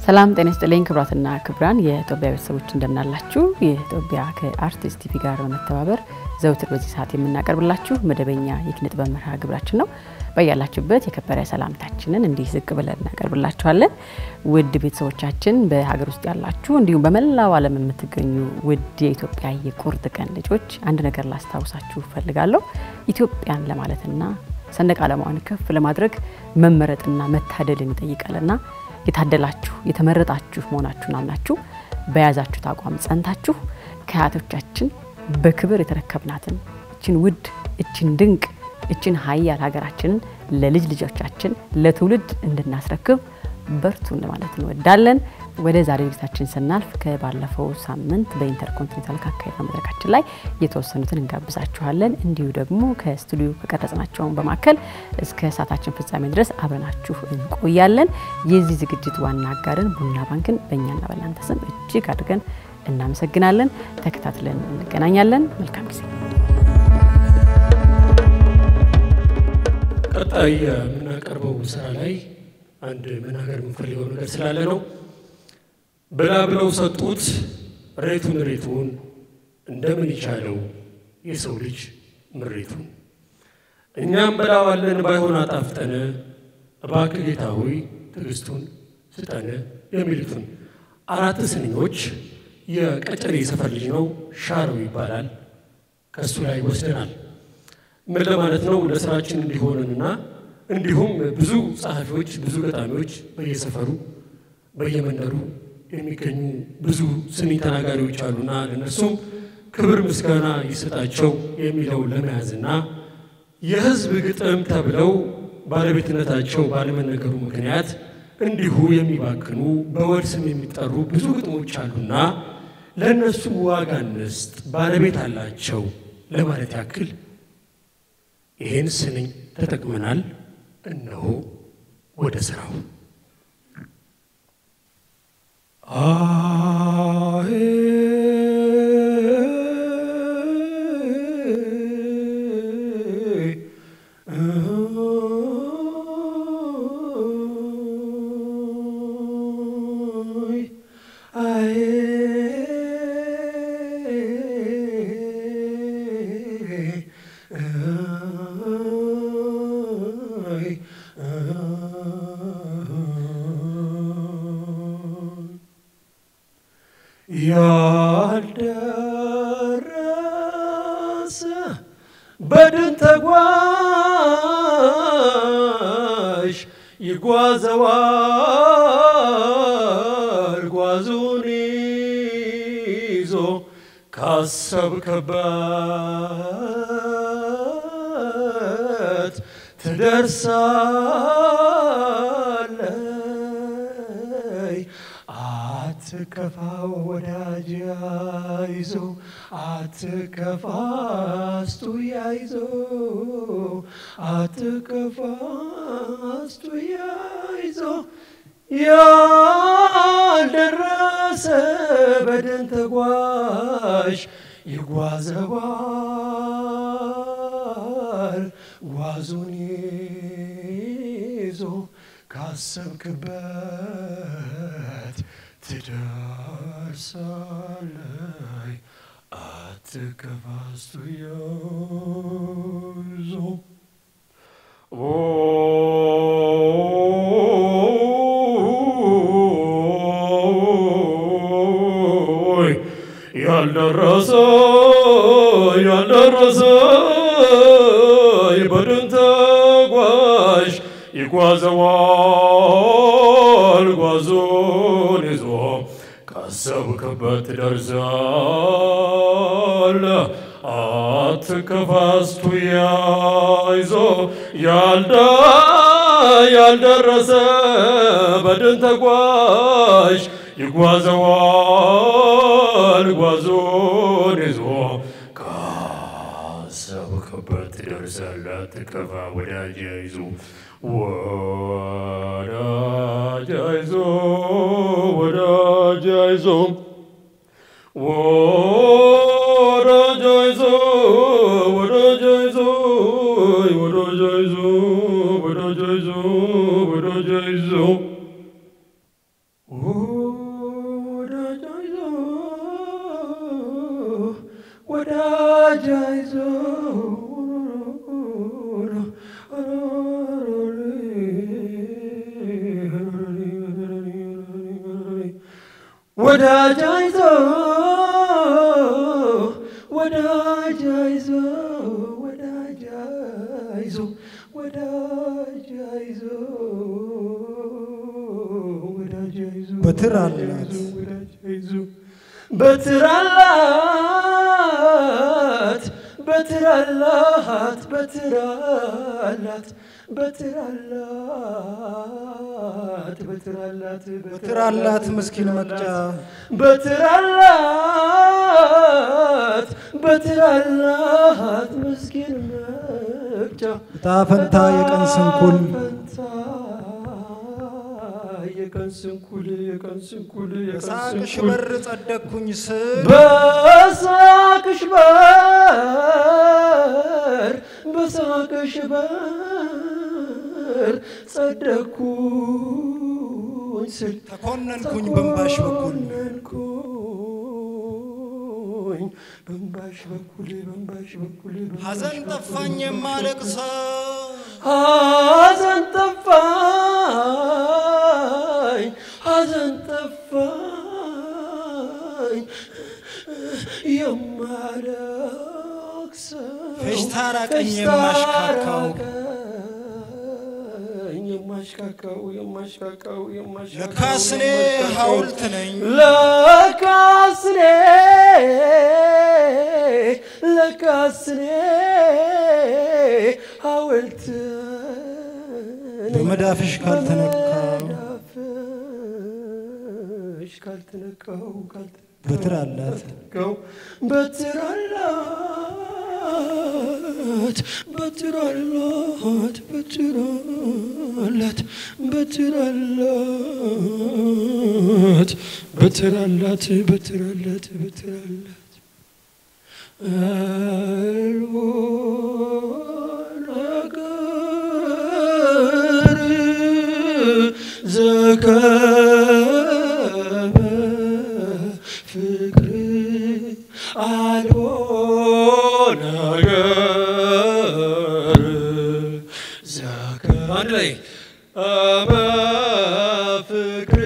ሰላም ጤና ይስጥልኝ ክቡራትና ክቡራን የኢትዮጵያ ቤተሰቦች እንደምናላችሁ። የኢትዮጵያ ከአርቲስት ቲቪ ጋር በመተባበር ዘውትር በዚህ ሰዓት የምናቀርብላችሁ መደበኛ የኪነ ጥበብ መርሃ ግብራችን ነው። በያላችሁበት የከበረ ሰላምታችንን እንዲህ ዝቅ ብለን እናቀርብላችኋለን። ውድ ቤተሰቦቻችን በሀገር ውስጥ ያላችሁ እንዲሁም በመላው ዓለም የምትገኙ ውድ የኢትዮጵያ የቁርጥ ቀን ልጆች አንድ ነገር ላስታውሳችሁ እፈልጋለሁ። ኢትዮጵያን ለማለትና ሰንደቅ ዓላማዋን ከፍ ለማድረግ መመረጥና መታደልን ይጠይቃልና የታደላችሁ የተመረጣችሁ መሆናችሁን አምናችሁ በያዛችሁት አቋም ጸንታችሁ ከአያቶቻችን በክብር የተረከብናትን እችን ውድ እችን ድንቅ እችን ሀያል ሀገራችንን ለልጅ ልጆቻችን ለትውልድ እንድናስረክብ በርቱ ማለት እንወዳለን። ወደ ዛሬ ዝግጅታችን ስናልፍ ከባለፈው ሳምንት በኢንተርኮንቲኔንታል ካካሄድነው መድረካችን ላይ የተወሰኑትን እንጋብዛችኋለን። እንዲሁ ደግሞ ከስቱዲዮ ከቀረጽናቸውን በማከል እስከ ሰዓታችን ፍጻሜ ድረስ አብረናችሁ እንቆያለን። የዚህ ዝግጅት ዋና አጋርን ቡና ባንክን በእኛና በእናንተ ስም እጅግ አድርገን እናመሰግናለን። ተከታትለን እንገናኛለን። መልካም ጊዜ። ቀጣይ የምናቀርበው ስራ ላይ አንድ መናገር የምንፈልገው ነገር ስላለ ነው። ብላ ብለው ሰጡት ሬቱን ሬቱን እንደምን ይቻለው የሰው ልጅ ምሬቱን። እኛም በላዋለን ባይሆን አጣፍጠነ እባክህ ጌታ ሆይ ትዕግስቱን ስጠነ የሚሉትን አራት ስንኞች የቀጨኔ ሰፈር ልጅ ነው ሻረው ይባላል። ከእሱ ላይ ወስደናል። ምን ለማለት ነው? ለስራችን እንዲሆንንና እንዲሁም ብዙ ጸሐፊዎች፣ ብዙ ገጣሚዎች በየሰፈሩ በየመንደሩ የሚገኙ ብዙ ስንኝ ተናጋሪዎች አሉና ለእነርሱም ክብር ምስጋና ይሰጣቸው የሚለው ለመያዝና የሕዝብ ግጥም ተብለው ባለቤትነታቸው ባለመነገሩ ምክንያት እንዲሁ የሚባክኑ በወድ ስም የሚጠሩ ብዙ ግጥሞች አሉና ለእነሱ ዋጋ እንስጥ፣ ባለቤት አላቸው ለማለት ያክል ይህን ስንኝ ተጠቅመናል። እነሆ ወደ ስራው ያልደረሰ በድን ተጓዥ ይጓዘዋል ጓዙን ይዞ ካሰብክበት ትደርሳለይ። አትከፋ ወዳጅ ያይዞ አትከፋ አስቱ ያይዞ አትከፋ አስቱ ያይዞ ያልደረሰ በድን ተጓዥ ይጓዘዋል ጓዙን ይዞ ካሰብክበት ትደርሳለይ። አትከፋ አስቱ ያይዞ ያልደረሰ ያልደረሰ በድን ተጓዥ ይጓዘዋል ጓዙን ይዞ ካሰብክበት ትደርሳለህ። አትከፋ አስቱ ያይዞ ያልዳ ያልደረሰ በድን ተጓዥ ይጓዘዋል ጓዙን ይዞ ካሰብክበት ትደርሳለህ። አትከፋ ወዳጅ ይዞ ወዳጅ ይዞ ወዳጅ ይዞ ወዳጅ ይዞ ወዳጅ ይዞ ወዳጅ ይዞ ወዳጅ ይዞ ወዳጅ ይዞ ወዳጅ አይዞ ወዳጅ አይዞ ወዳጅ አይዞ ወዳጅ አይዞ ወዳጅ አይዞ ወዳጅ አይዞ በትር አላት ወዳጅ አይዞ በትር አላት በትር አላት በትር አላት በትር አላት በትር አላት በትር አላት ምስኪን መቅጫ በትር አላት በትር አላት ምስኪን መቅጫ ዕጣ ፈንታ የቀን ስንኩል ፈንታ የቀን ስንኩል የቀን ስንኩል የቀን በሳቅሽ ስንኩል በር ጸደቅኩኝ ስል በሳቅሽ በር በሳቅሽ በር ጸደኩኝ ስል ተኮነንኩኝ በእንባሽ በኩል ተኮነንኩኝ በእንባሽ በኩል በእንባሽ በኩል በእንባሽ ሐዘን በኩል ጠፋኝ የማለቅሰው ሐዘን ጠፋኝ ሐዘን ጠፋኝ የማለቅሰው ፌሽታ ራቀኝ ፌሽታ የማሽካካው ራቀኝ የማሽካካው የማሽካካው የማሽካካው ለካስ እኔ የማሽካካው ሐውልት ነኝ ለካስኔ ለካስኔ ሐውልት በመዳፍሽ ካልተነካው በመዳፍሽ ካልተነካው በትር አላት ካልተነካው በትር አላት በትር አላት በትር አላት በትር አላት በትር አላት በትር አላት በትር አላት አልቦ ነገር ዘከበ ፍቅር አልቦ ነገር ዘከ አንድ ላይ አመ ፍቅር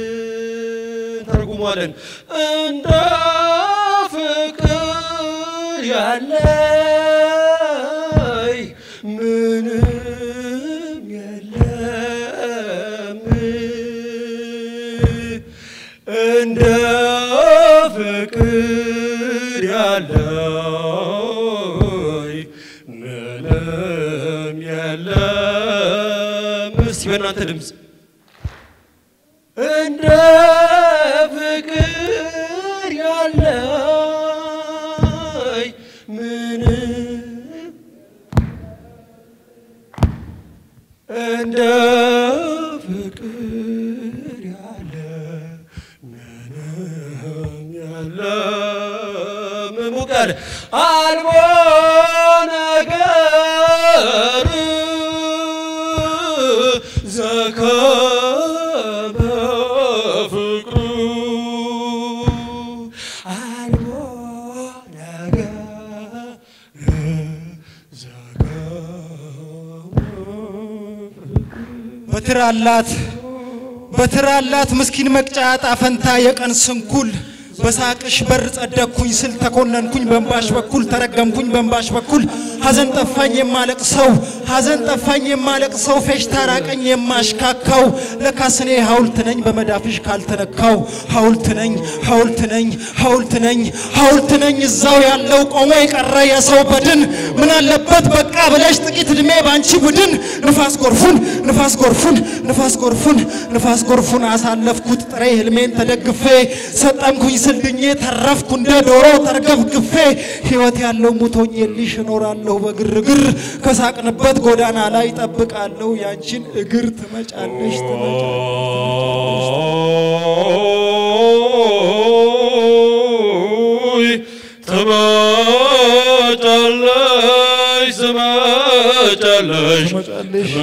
ተርጉሟለን እንደ ፍቅር ያለይ ምንም የለም እንደ ፍቅር ያለይ ምንም የለም እስቲ በእናንተ ድምፅ እንደ ፍቅር ያለይ ምንም እንደ ፍቅር ያለ ምንም ያለ ምሙቅ ያለ አልቦ ነገር ዘከበ ፍቅሩ አልቦ ነገር በትር አላት በትር አላት ምስኪን መቅጫ ዕጣ ፈንታ የቀን ስንኩል በሳቅሽ በር ጸደቅኩኝ ስል ተኮነንኩኝ በእንባሽ በኩል ተረገምኩኝ በእንባሽ በኩል ሐዘን ጠፋኝ የማለቅ ሰው ሐዘን ጠፋኝ የማለቅ ሰው ፌሽታ ራቀኝ የማሽካካው ለካስ እኔ ሐውልት ነኝ በመዳፍሽ ካልተነካው ሐውልት ነኝ ሐውልት ነኝ ሐውልት ነኝ ሐውልት ነኝ እዛው ያለው ቆሞ የቀረ የሰው በድን ምን አለበት በቃ ብለሽ ጥቂት ዕድሜ ባንቺ ቡድን ንፋስ ጎርፉን ንፋስ ጎርፉን ንፋስ ጎርፉን ንፋስ ጎርፉን አሳለፍኩት ጥሬ ህልሜን ተደግፌ ሰጠምኩኝ ስልድኜ ተረፍኩ እንደ ዶሮ ተርገፍግፌ ሕይወት ያለው ሙቶኝ የልሽ እኖራለሁ በግርግር ከሳቅንበት ጎዳና ላይ ጠብቃለሁ ያንቺን እግር ትመጫለሽ ትመጫለሽ ኦይ ትመጫለሽ ትመጫለሽ ትመጫለሽ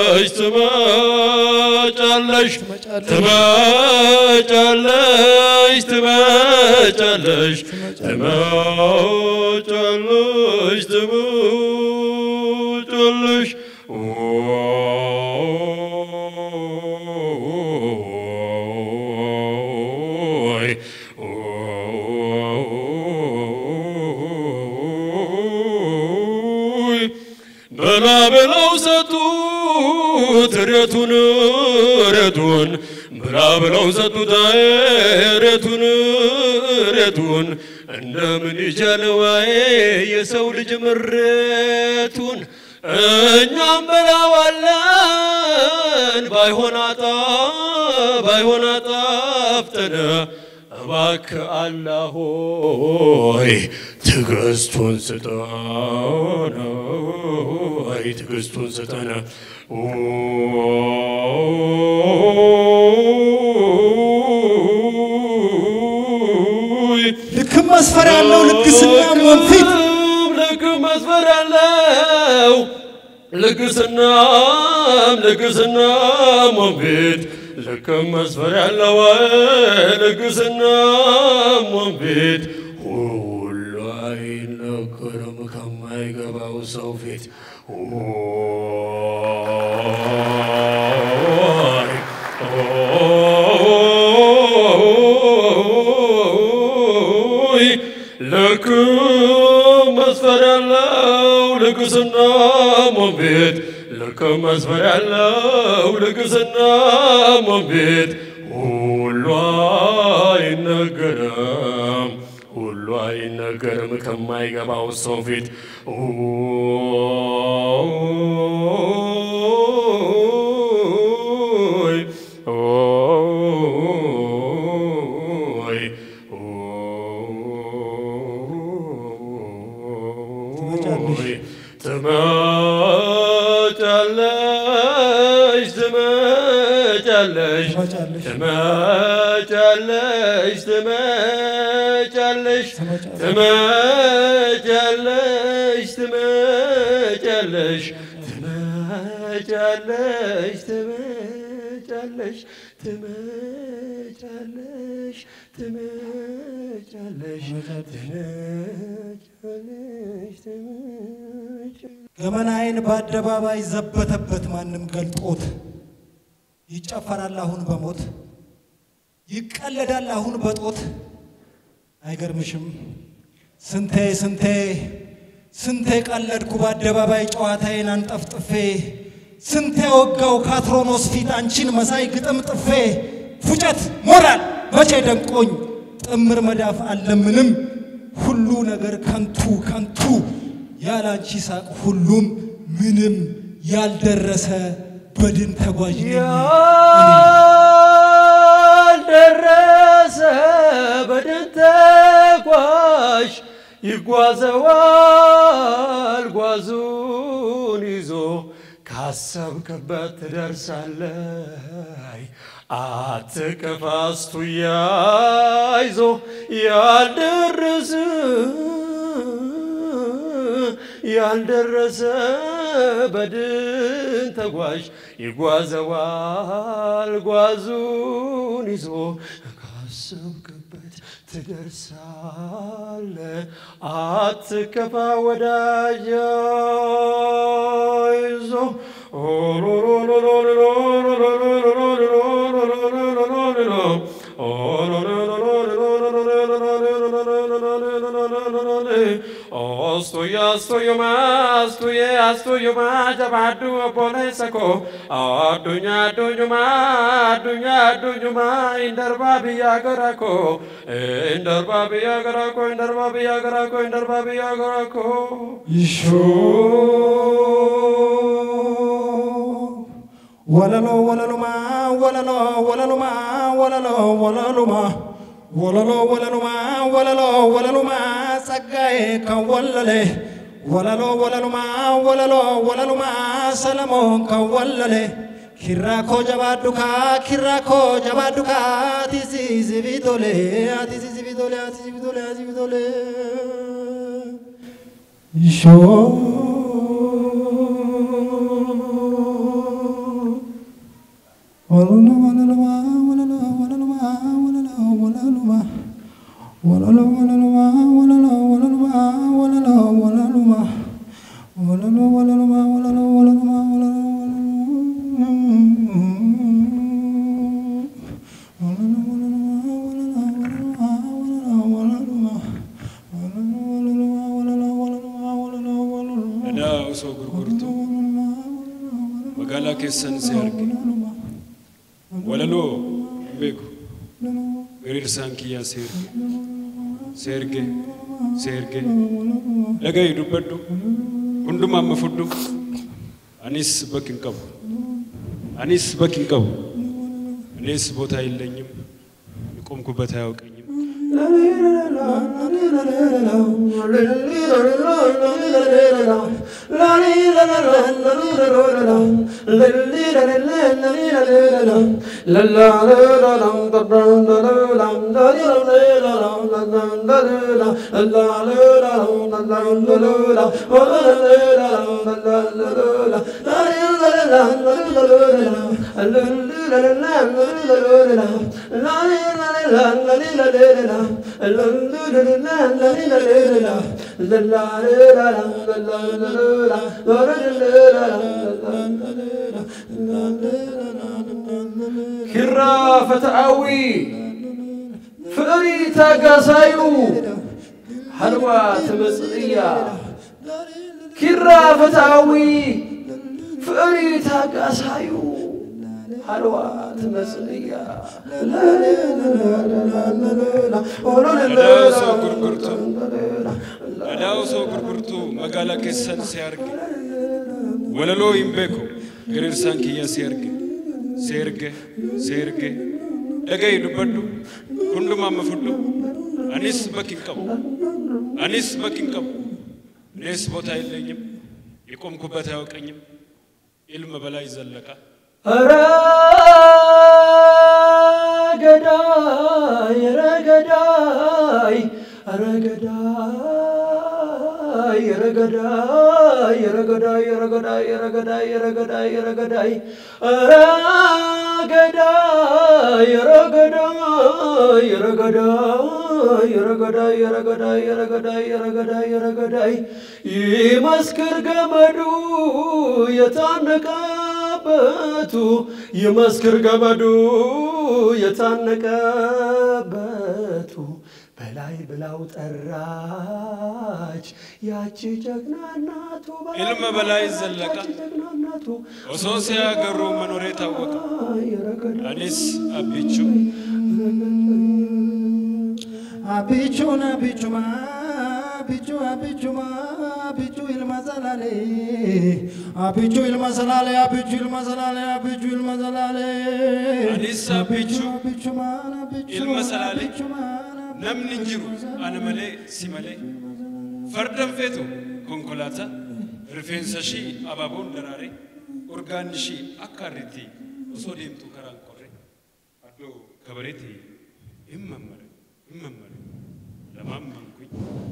ትመጫለሽ ትመጫለሽ ትመጫለሽ ትመጫለሽ ትመጫለሽ ትመጫለሽ ትመጫለሽ ኦይ ኦይ በላ ብለው ሰጡት ሬቱን ሬቱን ብላ ብለው ሰጡት አይ ሬቱን ሬቱን እንደምን ይቻለዋይ የሰው ልጅ ምሬቱን እኛም በላዋለን ባይሆን አጣ ባይሆን አጣፍጠነ እባክህ አላህ ሆይ ትዕግስቱን ስጠን ሆይ ትዕግስቱን ስጠን ሆይ ልክም መስፈሪያ ያለው ልግስና ወንፊት ልክ መስፈር ያለው ልግስናም ልግስናም ወንፊት ልክ መስፈር ያለው ልግስናም ወንፊት ሁሉ አይነገርም ከማይገባው ሰው ፊት ኦይ ኦይ ልክ መስፈር ያለው ልግስና ሞቤት ልክ መስፈር ያለው ልግስና ሞቤት ሁሉ አይነገርም ሁሉ አይነገርም ከማይገባው ሰው ፊት ኦይ ኦይ ኦይ ትመጫለሽ ትመጫለሽ ትመጫለሽ ትመጫለሽ ትመጫለሽ ትመጫለሽ ትመጫለሽ ትመጫለሽ ትመጫለሽ ትመጫለሽ ትመጫለሽ ትመጫለሽ ትመጫለሽ ገመናዬን በአደባባይ ዘበተበት ማንም ገልጦት ይጨፈራል አሁን በሞት ይቀለዳል አሁን በጦት አይገርምሽም ስንቴ ስንቴ ስንቴ ቀለድኩ በአደባባይ ጨዋታዬን አንጠፍጥፌ ስንቴ ወጋው ካትሮኖስ ፊት አንቺን መሳይ ግጥም ጥፌ ፉጨት ሞራል መቼ ደንቆኝ ጥምር መዳፍ አለምንም ሁሉ ነገር ከንቱ ከንቱ ያላንቺ ሳቅ ሁሉም ምንም ያልደረሰ በድን ተጓዥ ነኝ እኔ። ያልደረሰ በድን ተጓዥ ይጓዘዋል ጓዙን ይዞ ካሰብክበት ትደርሳለህ። አትቅፋስቱ ያይዞ ያልደረሰ ያልደረሰ በድን ተጓዥ ይጓዘዋል ጓዙን ይዞ ካሰብክበት ትደርሳለ። አትከፋ ወዳጅ ይዞ Ostuya astuyu ma astuye astuyu ma jabadu bole sako adunya adunya ma adunya adunya ma indarba biya garako indarba biya garako indarba biya garako indarba biya garako ይሾ ወለሎ ወለሉማ ወለሎ ወለሉማ ወለሎ ወለሉማ ወለሎ ወለሉማ ወለሎ ወለሉማ ጸጋዬ ከወለለ ወለሎ ወለሉማ ወለሎ ወለሉማ ሰለሞን ከወለለ ኪራኮ ጀባዱካ ኪራኮ ጀባዱካ አቲሲሲ ቢቶሌ አቲሲሲ ቢቶሌ አቲሲሲ ቢቶሌ አቲሲሲ ቢቶሌ ይሾ ወለሎ ወለሉማ ወለሎ ወለሉማ ወለሎ ወለሉማ Aadaa osoo gurgurtu magaalaa keessan si arge walaloo hin beeku hiriirsaan kiyyaa si erge si erge si erge dhaga'i dubbadhu hundumaa amma fudhu anis bakki hin qabu anis bakki hin qabu እኔስ ቦታ የለኝም የቆምኩበት አያውቀኝም ኪራ ፈትአዊ ፍቅሪ ታጋሳዩ ሀልዋ ትመጽእያ ኪራ ፈትአዊ ፍቅሪ ታጋሳዩ ሀልዋ ትመጽእያ Aadaa osoo gurgurtu aadaa osoo gurgurtu magaalaa keessan si arge walaloo hin beeku hiriirsaan kiyya si arge si erge si erge dhaga'i dubbadhu hundumaa amma fudhu anis bakki hin qabu anis bakki hin qabu እኔስ ቦታ የለኝም የቆምኩበት አያውቀኝም ኢልም በላይ ዘለቃ ኧረ ገዳይ ኧረ ገዳይ ኧረ ገዳይ ኧረ ገዳይ ኧረ ገዳይ ኧረ ገዳይ ኧረ ገዳይ ኧረ ገዳይ ኧረ ገዳይ ኧረ ገዳይ ኧረ ገዳይ ኧረ ገዳይ ኧረ ገዳይ ኧረ ገዳይ ኧረ ገዳይ ኧረ ገዳይ ኧረ ገዳይ ይመስክር ገመዱ የታነቀበቱ ይመስክር ገመዱ የታነቀበቱ በላይ ብላው ጠራች ያቺ ጀግና እናቱ ኢልም በላይ ዘለቃ ጀግና እናቱ ኦሶ ሲያገሩ መኖሬ ታወቀ አኒስ አቢቹ Abichun abichuma abichu abichuma abichu ilma salale abichu ilma salale abichu ilma salale abichu ilma salale አኒስ አቢቹ abichuma abichu ilma salale abichuma namni hin jiru ana malee si malee fardan feetu konkolaataa rifeensa ishii abaaboon daraare urgaan ishii akka harreetti osoo deemtu karaan qorre addoo kabareetti hin mammare hin mammare lamaan mankuኝ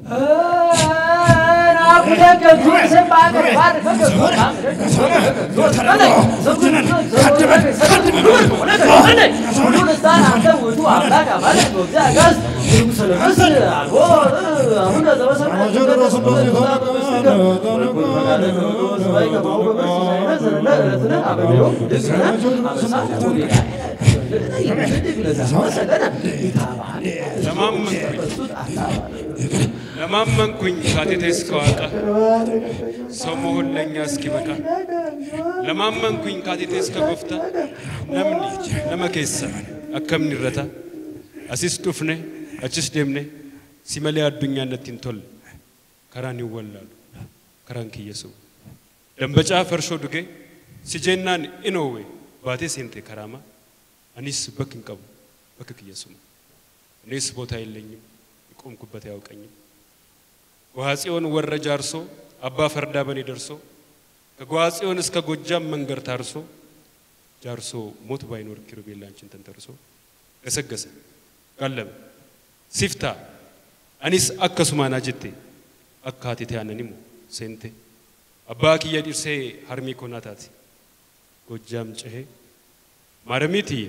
ለማመንኩኝ ካቴቴ እስከ ዋቃ ሰው መሆን ለእኛ እስኪበቃ ለማመንኩኝ ካቴቴ እስከ ጎፍታ ነምኒ ነመኬሳ akkam irrata asis dhufne achis deemne si malee addunyaa natti hin tolle karaan hin wallaalu karaan kiyya su'u dambacaa farshoo dhugee si jennaan inoowwe baatee seente karaamaa anis bakki hin qabu bakka kiyya su'u እኔስ ቦታ የለኝም የቆምኩበት አያውቀኝም ጎሐጽዮን ወረ ጃርሶ አባ ፈርዳ በኔ ደርሶ ከጎሐጽዮን እስከ ጎጃም መንገድ ታርሶ ጃርሶ ሞት ባይኖር ኪሩቤል አንቺን ተንተርሶ ገሰገሰ ጋለበ ሲፍታ አኒስ አከሱማና ጅቴ አካቴቴ አነኒሙ ሴንቴ አባ ኪየ ዲርሴ ሀርሚ ኮናታቲ ጎጃም ጨሄ ማረሚትዬ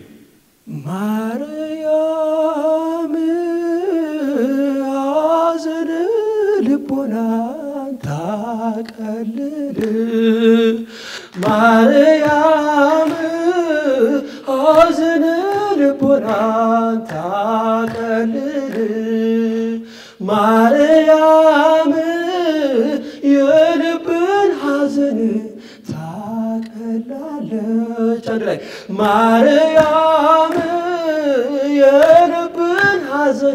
ማርያም ሐዘን ልቦናን ታቀልል ማርያም ሐዘን ልቦናን ታቀልል ማርያም የልብን አንድ ላይ ማርያም የልብን ሐዘን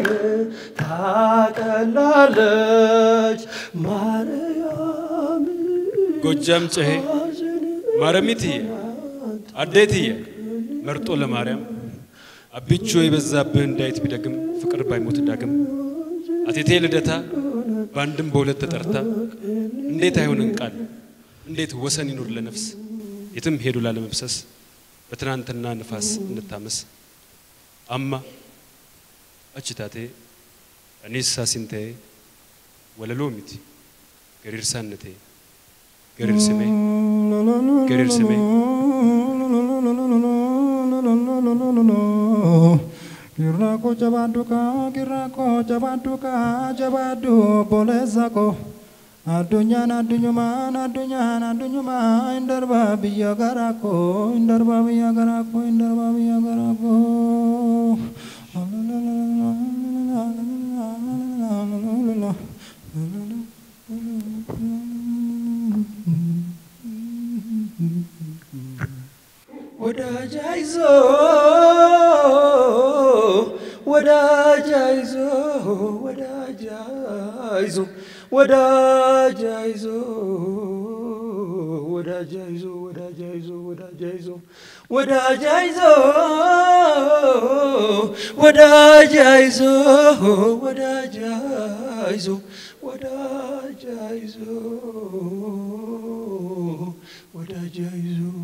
ታቀላለች ማርያም ጎጃም ጨሄ ማረሚትዬ አዴትዬ መርጦ ለማርያም አብቾ የበዛብህ እንዳይት ቢደግም ፍቅር ባይሞት ዳግም አቴቴ ልደታ በአንድም በሁለት ተጠርታ እንዴት አይሆንን ቃል እንዴት ወሰን ይኑር ለነፍስ የትም ሄዱ ላለመብሰስ በትናንትና ንፋስ እንታመስ አማ አችታቴ እኔሳ ሲንቴ ወለሎ ሚቲ ገሪርሳነቴ ገሪር ስሜ ገሪር ስሜ Girrako jabaduka, girrako jabaduka, jabadu bolesako. Addunyaan addunyumaan addunyaan addunyumaa indarba biyya garaako indarba biyya garaako indarba biyya garaako. ወዳጅ አይዞ ወዳጅ አይዞ ወዳጅ አይዞ ወዳጅ አይዞ ወዳጅ አይዞ ወዳጅ አይዞ ወዳጅ አይዞ ወዳጅ አይዞ ወዳጅ አይዞ ወዳጅ አይዞ ወዳጅ አይዞ ወዳጅ አይዞ